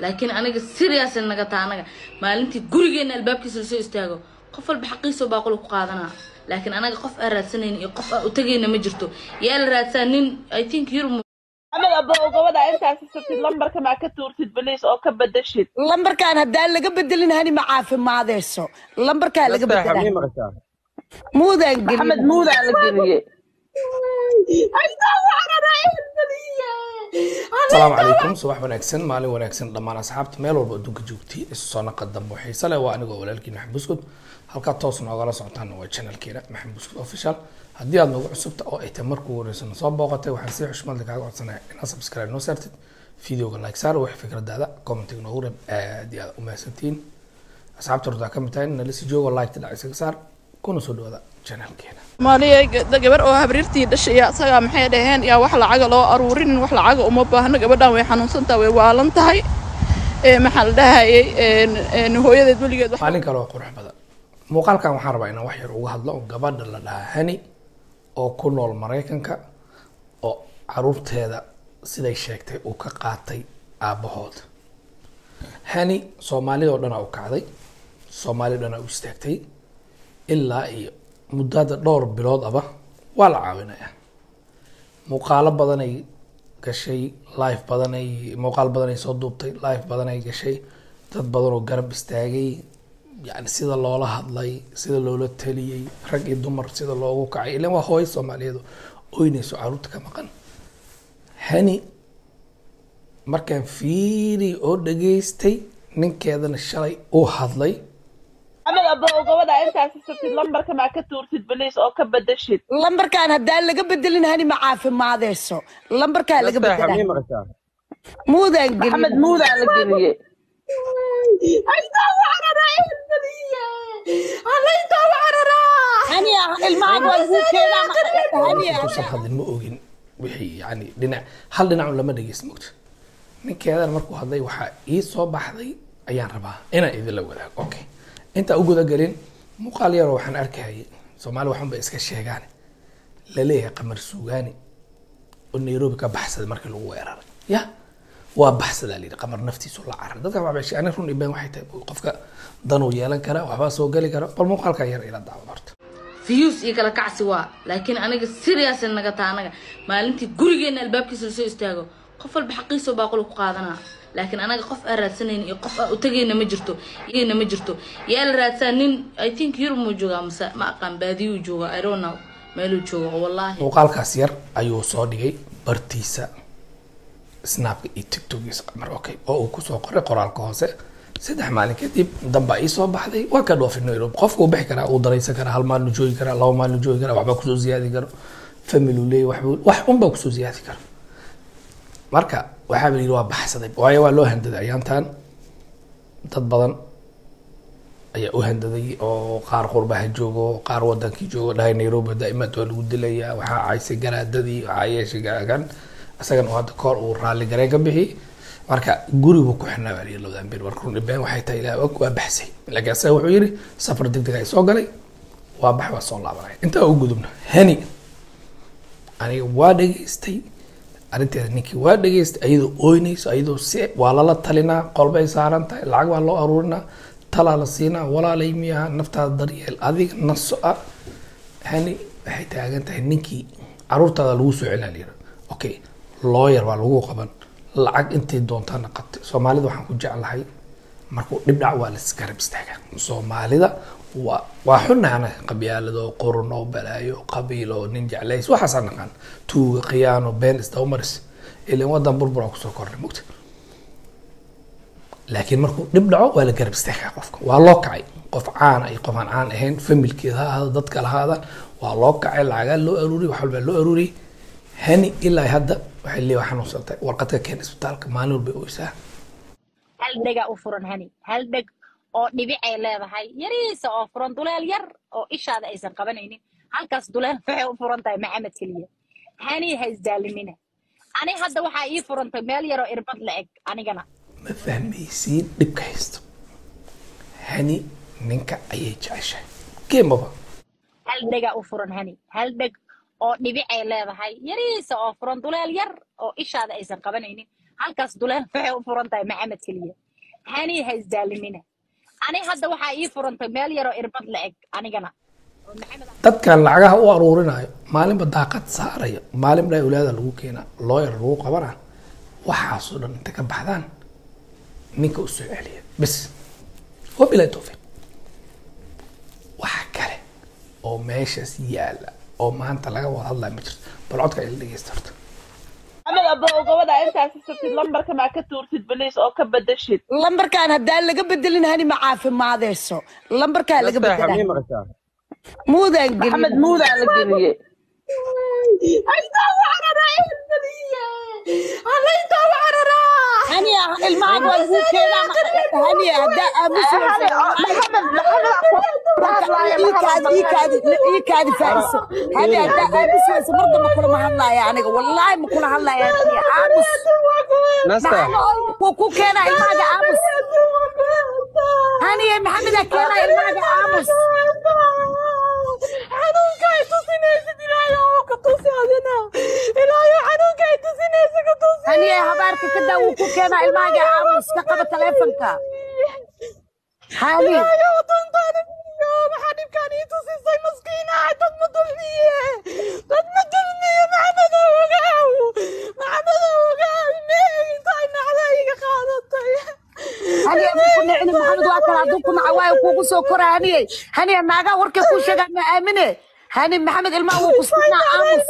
laakiin aniga serious naga taa anaga maalintii gurigeena albaabkiisa lasoo istaago qof walba xaqiisoo baaquli ku qaadanaa laakiin anaga qof aan raadsanayna iyo qof aan u tagayna ma jirto yaa la raadsaa nin i think yurub maxamed abbo gabadha intaas isatid lambarka maa ka tuurtid baliis oo ka bedeshid lambarkaan haddaan laga bedelin hani ma caafimaadeyso lambarkaa laga nasteexa mii bedela maqashaa muudaan maxamed gelin muudaa la geliyey asalaamu calaykum subax wanaagsan maalin wanaagsan dhammaan asxaabta meel walba adduunka joogtay isu soo naqa dambe xiise leh waa anigoo walaalkiin maxamed buskud halkaa toos noogala socotaan waa channelkeena maxamed buskud official haddii aad noogu cusubta oo ay tahay markuu horeysana soo booqatay waxaan si xushmadle kaaga codsanaya inaad subscribe noo saartid videoga like saar wax fikradaada commentiga noogu reeb aad iyo aad u mahadsantihiin asxaabta hortaa ka mid tahay nala sii joogo like dhinac isaga saar kuna soo dhawaada channelkeena maaliya gabar oo habriirtii dhashay yaa isagaa maxay dhaheen yaa wax lacaga loo aruurin wax lacaga uma baahno gabadhan way xanuunsantaha way waalan tahay ee maxaa la dhahayay een hooyadeed weligeed wax maalin kale oo qurux badan muuqaalkan waxaan rabaa inaan wax yar uga hadlo oo gabadha la dhahaa hani oo ku nool maraykanka oo caruurteeda siday sheegtay uu ka qaatay aabbahood hani soomaalidoo dhan u kacday soomaali dhan u istaagtay ilaa iyo muddada dhowr bilood aba waa la caawinayaa muuqaalo badanay gashay live badanay muuqaal badanay soo duubtay live badanay gashay dad badan oo garab istaagay yani sida loola hadlay sida loola taliyey rag iyo dumar sida loogu kacay ilan waa hooyo soomaaliyeed oo oynayso caruurta ka maqan hani markaan fiiri oo dhageystay ninkeedana shalay uu hadlay maxamed abbo gabadha intaas isatid lambarka maa ka tuurtid baliis oo ka bedeshid lambarkaan haddaan laga bedelin hani ma caafimaadeyso lambarkaa laga nasteexa mii bedela maqashaa muudaan maxamed gelin muudaa la geliyey hani ilmahan waa lagu keenaa ma- hani intuusan hadlin ma ogin wixii yani dhinac hal dhinacun lama dhegeyst mogto ninkeedana markuu hadlay waxaa ii soo baxday ayaan rabaa inaan idinla wadaago okay intaa u gudagelin muuqaal yaroo waxaan arkayay soomaali waxunbay iska sheegaan laleeyahay qamar suugaani oo nairobi ka baxsaday markii lagu weeraray ya waa baxsadaa layidhi qamar naftiisu la carar dadka waxbay sheegeen run ibeen waxay tahay qofka danuu yeelan kara waxbaa soo geli kara bal muuqaalkan yar ila daawan horta views iyo kala kacsi waa laakiin aniga serious naga taa anaga maalintii gurigeena albaabkiisa lasoo istaago qof walba xaqiisoo baaquli ku qaadanaa laakiin anaga qof aan raadsanayna iyo qof aan u tagayna ma jirto iyagana ma jirto yaa la raadsaa nin i think yurub muu joogaa mase ma aqaan baadiyuu joogaa i don't know meeluu jooga oo wallaahi muuqaalkaas yar ayuu soo dhigay bartiisa snapka iyo tiktokiisa qamar okay oo uu kusoo qoray qoraalka hoose saddex maalin kadib dambaa ii soo baxday waa ka dhoofin nairobi qofka uu bixi karaa uu daraysan karaa hal maalin joogi karaa laba maalin joogi karaa waxbaa kusoo ziyaadi karo family uu leeyahy waxbuu wax unbaa kusoo ziyaadi karo marka waxaa la yidhi waa baxsaday waayo waa loo handaday ayaantan dad badan ayaa u handaday oo qaar qurbaha joogo qaar wadankii joogo dhahay nairobi daa'imaad waa lagu dilayaa waxaa caysay garaadadii waxaa yeeshay garaagan isagan oo hadda koor uu raalli gareen ka bixi marka gurigu ku xirnaa baa layidhi labadan bir marka run ibeen waxay tahay ilaah og waa baxsay laakiin isaga wuxuu yidhi safar degdeg ay soo galay waa bax waa soo laabanaya intaa u gudubna hani aniga waa dhageystay arrinteeda ninkii waa dhageystay ayadoo ooynayso ayadoo si waa lala talinaa qolbay saaran tahay lacag baa loo aruurinaa talaa la siinaa walaalay miyaha naftaada daryeel adiga naso ah hani waxay taagan tahay ninkii caruurtaada lagu soo celina layidhi okay lawyer baa lagu qaban lacag intay doontaana qabtay soomaalida waxaan ku jeclahay markuu dhib dhac waa laisgarab istaagaa soomaalida waa waa xunahana qabyaalado qurno balaayo qabiilo nin jeclays waxaasaa naqaan tuuga khiyaano been isdabamaris ilan wadan burbura kusoo kornay mugta laakiin markuu dhib dhaco waa la garab istaagaa qofka waa loo kacay qof caana iyo qof aan caan ahayn familkeeda ha ahaado dadka lahaadaan waa loo kacay lacagaa loo aruuriyay wax walbaa loo aruuriyay hani ilaa hadda waxay leeyahay xanuunsantay warqad ka keen isbitaalka maalin walba oysaa hal dhega u furan hani hal dheg oo dhibicay leedahay yariisa oo furan duleel yar oo ishaada aysan qabanaynin halkaas duleel waxay u furan tahay maxamed keliya hani ha isdaalinina ani hadda waxaa ii furantay meel yaroo irbad la eg anigana ma fahmaysiin dhibka haysto hani ninka ayay jeceshahay geemaba hal dhega u furan hani hal dheg oo dhibicay leedahay yariisa oo furan duleel yar oo ishaada aysan qabanaynin halkaas duleel waxay u furan tahay maxamed keliya hani ha isdaalimina ani hadda waxaa ii furantay meel yaroo irbad la eg anigana oo maxamed dadkan lacagaha u aruurinayo maalinba daaqad saaraya maalinba awlaada lagu keenaa looyar lagu qabana waxaasoo dhan inta ka baxdaan ninka u soo celiya bes wabilahi towfiiq waxa kale oo meeshaas yaala oo maanta laga wada hadlaya ma jirto bal codka ila dhegeysta horta maxamed abow gabadha intaas sabtid lambarka maa ka tuurtid baliis oo ka bedeshid lambarkaan haddaan laga bedelin hani ma caafimaadeyso lambarkaa laga bedela muudaan maxamed gelin muudaa la geliyey hani ilmaha waa lagu keenaa hani haddaa aamusayso iikaadi faaiso hani haddaa aamusayso mar damba kulama hadlaaya aniga wallaahi ma kula hadlaaya hani aamus wuu ku keenaa ilmahaga aamus hani maxamedaa keenaa ilmahaga aamus hani habaarka ka daa wuu ku keenaa ilmahaga aamus ka qaba taleefonka hani hani ama ku nicni maxamed waa kale hadduu ku naca waayo kuugu soo kora haniye hani naagaa warkay kuu sheegaa ma aamine hani maxamed ilmaha wuu ku siinaa aamus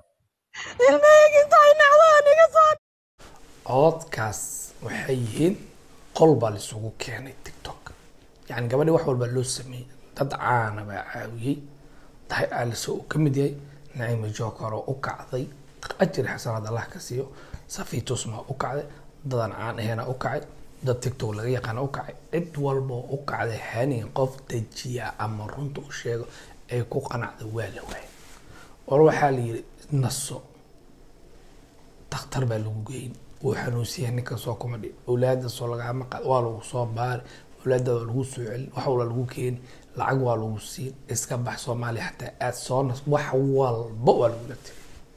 cododkaas waxay yihiin qol baa laisugu keenay tiktok yani gabadhi wax walbaa loo sameeyey dad caana baa caawiyey dahay aaliso uu ka mid yahay naciima jookar oo u kacday ajri xasanaad allah ka siiyo safiitus maa u kacday dadan caan aheena u kacay dad tiktok laga yaqaana u kacay cid walba oo u kacday hani qof dejiya ama runta u sheego ay ku qanacda waa la waayay war waxaa la yidhi naso daktar baa lagu geyn wuu xanuunsiya ninka soo kuma dhi awlaada soo lagama qaad waa lagu soo baari awlaada waa lagu soo celin wax walba lagu keeni lacag waa lagu siin iska bax soomaaliya xataa aad soo nas wax walba waa lagula tiri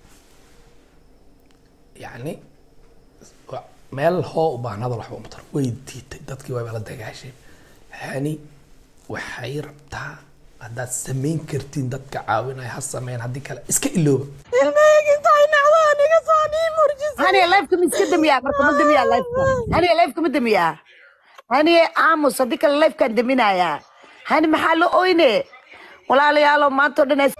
yacni wa- meel hoo u baahan hadal waxba uma taro way diitay dadkii wayba la dagaashay hani waxay rabtaa haddaad samayn kartiin dadka caawinaya ha sameyn haddii kale iska ilooba hani lifeka ma iska damiyaa marka ma damiyaa lifeka hani lifeka ma damiyaa hani aamus haddii kale lifekaan daminayaa hani maxaa la oyne walaalayaalo maanta o dhan ay-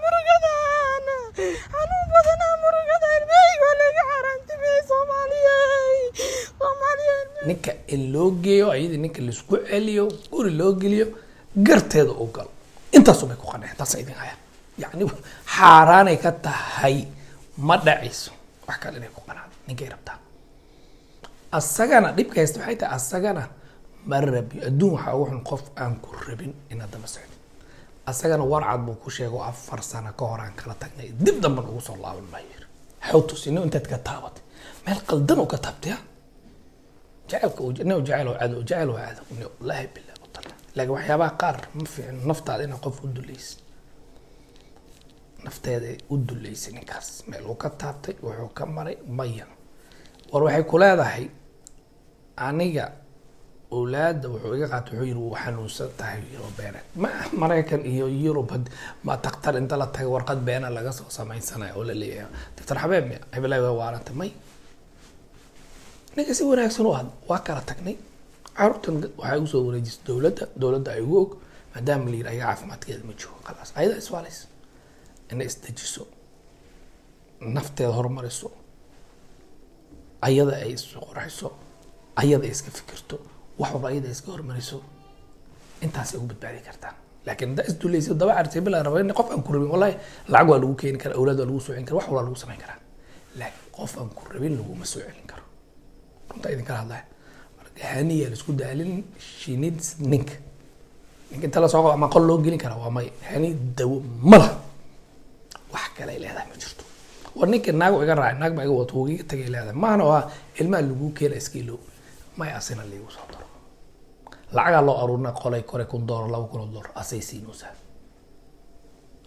ninka in loo geeyo ayadii ninka laisku celiyo guri loo geliyo garteeda u galo intaasu bay ku qanaceen taasa idin haya yacni xaaraanay ka tahay ma dhacayso wax kale inay ku qanacdo ninkay rabtaa asagana dhibka haysta waxay tahay asagana ma rabi adduun waxaa ugu xun qof aan ku rabin inaad daba socdo asagana warcad buu ku sheego afar sano ka hor aan kala tagnay dib dambe ugu soo laaban maayo yiri xawtus ino intaad ka taabatay meel qaldan oo ka taabtay ha jacaylka uu nin jacayl oo cadow jacayl oo cadow nin wallaahi billahi u tala laakiin waxyaabaha qaar ma fiicin naftaada inaad qof u dulaysid nafteeda u dulaysay ninkaas meel uu ka taabtay wuxuu ka maray maya war waxay ku leedahay aniga awlaada wuxuu iga qaatay wuxuu yiri wuu xanuunsan tahay yiro beeneed ma maraykan iyo yurub had- ma daktar inta la tago warqad beena laga soo samaysanayo oo la leeyahay daktar xabeeb miya hebelay waa waaranta may ninka si wanaagsan u had waa kala tagnay caruurtan waxay usoo wareejisay dowladda dowladda ay ugu og maadaama la yiri ayaga caafimaadkeeda ma joogo khalaas ayada iswaalaysa inay isdejiso nafteeda horumariso ayada ay isqorxiso ayada ay iska fikirto wax walba ayada ay iska hormariso intaasay ugu badbaadi kartaa laakiin haddaa isdulaysa daba carsay bilaa raba in qof aan ku rabin wallahi lacag waa lagu keeni karaa awlaad waa lagu soo celin karaa wax walba lagu samayn karaa laakiin qof aan ku rabin laguma soo celin karo runta idinkala hadlaya marka haniya laisku daalin shinid ninka ninka inta la soo qabo ama qol loo gelin karaa waa may hani dawo ma laha wax kale ay leedahay ma jirto war ninka naag iga raacay naag baa iga wato wuu iga tagay leedahay maana waa ilmaha lagu keena iska ilow may asina liigu soo daro lacagaa loo aruurina qolay kore kun doolar laba kun oo doolar asay siinaysaa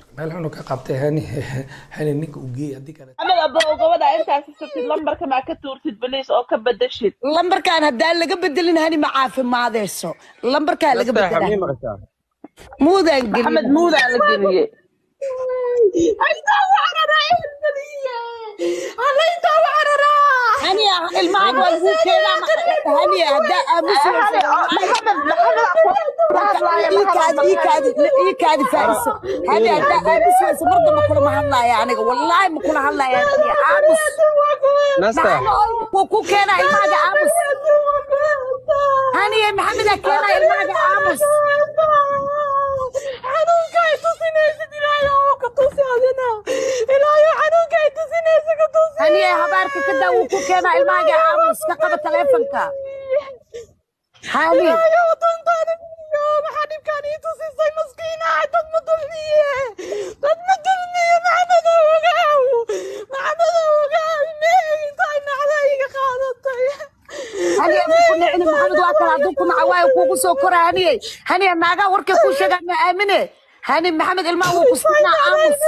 meel xunu ka qabtay hani hani ninka u geey haddii kale maxamed abow gabadha intaas sabtid lambarka maa ka tuurtid baliis oo ka bedeshid lambarkaan haddaan laga bedelin hani ma caafimaadeyso lambarkaan laga bedela muudaan maxamed gelin muudaa la geliyey hani ilmaha waa lagu keenaa hani haddaa aamusayso iikaadi faaiso hani haddaa aamusayso mar damba kulama hadlaaya aniga wallaahi ma kula hadlaaya hani aamus wuu ku keenaa ilmahaga aamus hani maxamedaa keenaa ilmahaga aamus hani habaarka ka daa wuu ku keenaa ilmahaga aamus ka qaba taleefonka hani hani ku nicni maxamed waa kale hadduu ku naca waayo kuugu soo kora haniye haniye naagaa warkay kuu sheegaan ma aamine hani maxamed ilmaha wuu ku siinaa aamus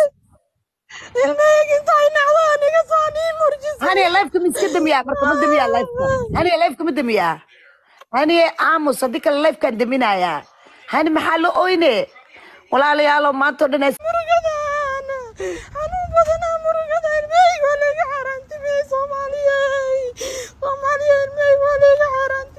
haniye lifeka ma iska damiyaa marka ma damiyaa lifeka haniye lifeka ma damiyaa haniye aamus haddii kale lifekaan daminayaa hani maxaa la oyne walaalayaalo maanta oo dhan ay xanuun badanaa murugada ilmahayga waa laga xaaraantimiyey soomaaliyeey soomaaliya ilmahayga waa laga xaaraantimiyey